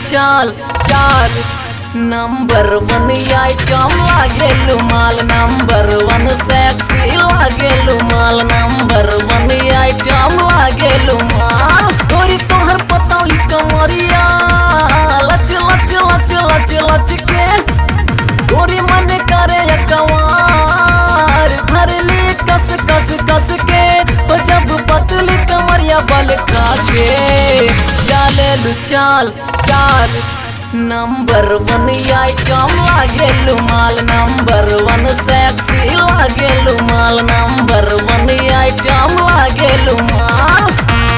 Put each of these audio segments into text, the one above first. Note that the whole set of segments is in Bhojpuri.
चाल चाल नंबर वन आइटम लागेलू माल नंबर वन सेक्सी लागेलू माल नंबर वन आइटम लागेलू माल तोरी तोहर पतौली कमरिया लच लच लच लच लच के तोरी मन करे कवार भरली कस कस कस के तो जब पतली कमरिया बल खा के चालेलू चाल चाल नंबर वन आइटम लागेलू माल नंबर वन सेक्सी लागेलू माल नंबर वन आइटम लागेलू माल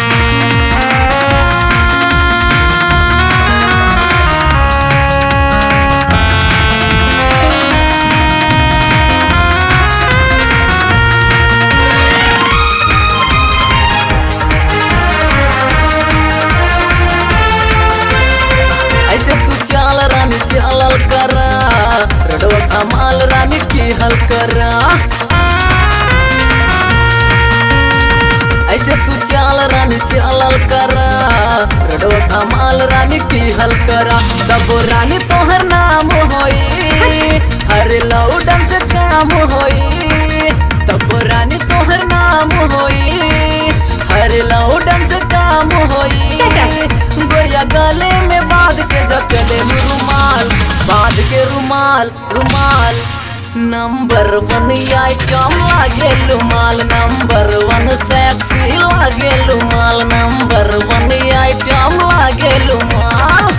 ऐसे तू चाल रानी चालल करा रडवा कमाल रानी की हल करा ऐसे तू चाल रानी चालल करा रडवा कमाल रानी की हल करा तब रानी तोहर नाम होई हरे लौडन से काम होई तब रानी तोहर नाम होई हरे लौडन से काम होई गोरिया गले में बांध के जकले रुमाल बांध के रुमाल रुमाल नंबर वन आइटम लागे रुमाल नंबर वन सेक्सी लागे रुमाल नंबर वन आइटम लागे रुमाल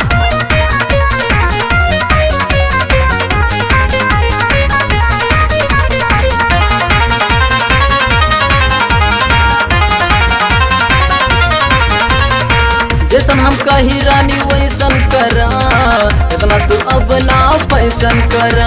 जैसन हम कही रानी वैसन करा इतना तू अब ना पैसन करा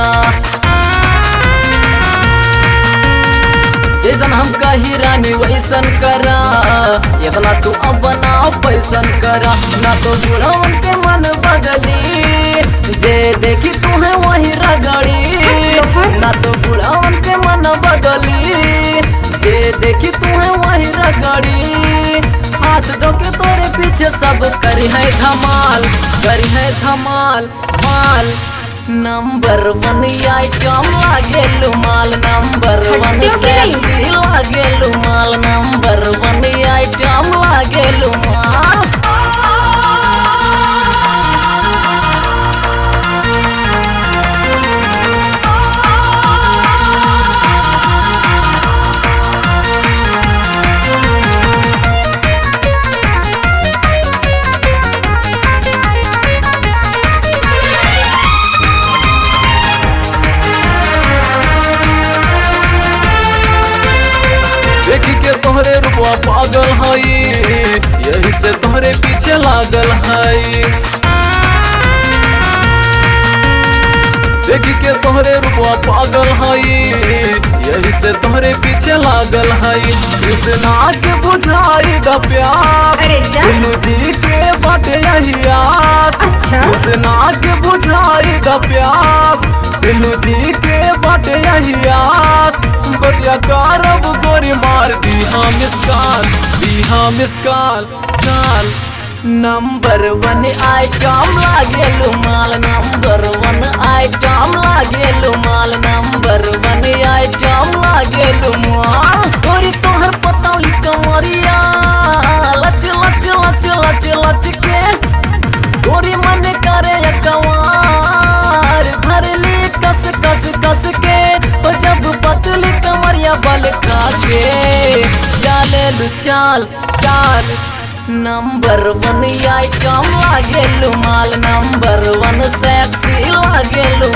जैसन हम कही रानी वैसन करा इतना तू अब ना पैसन करा ना तो बुढ़वन के मन बदली जे देखी तू है वही रगड़ी ना तो बुढ़वन के मन बदली जे देखी तू है वही रगड़ी हाथ दो के तोरे पीछे सब करी है धमाल करी है धमाल माल नंबर वन आइटम लागे माल नंबर वन सेक्सी लागे माल नंबर वन आइटम लागे माल देखी के तोहरे रुपवा पागल हई यही से तोहरे पीछे लागल हई देखी के तोहरे रुपवा पागल हई यही से तोहरे पीछे लागल हई कृष्णा के बुझाई द प्यास अरे जा। दिलू जी के बाटे यही आस अच्छा। कृष्णा के बुझाई द प्यास दिलू जी के बाटे यही आस गोरिया कारब गोरी मार दी हाँ मिसकाल दी हाँ miss call call number one item लागे माल नंबर वन आइटम लागे माल नंबर वन आइटम लागे माल तोरी तोहर पतौली कमरिया लच लच लच लच लच के तोरी मन करे कवार भरली कस कस कस के तो जब पतली कमरिया बल खा के चाले चाल चाल नंबर वन आइटम लागे माल नंबर वन सेक्सी लागे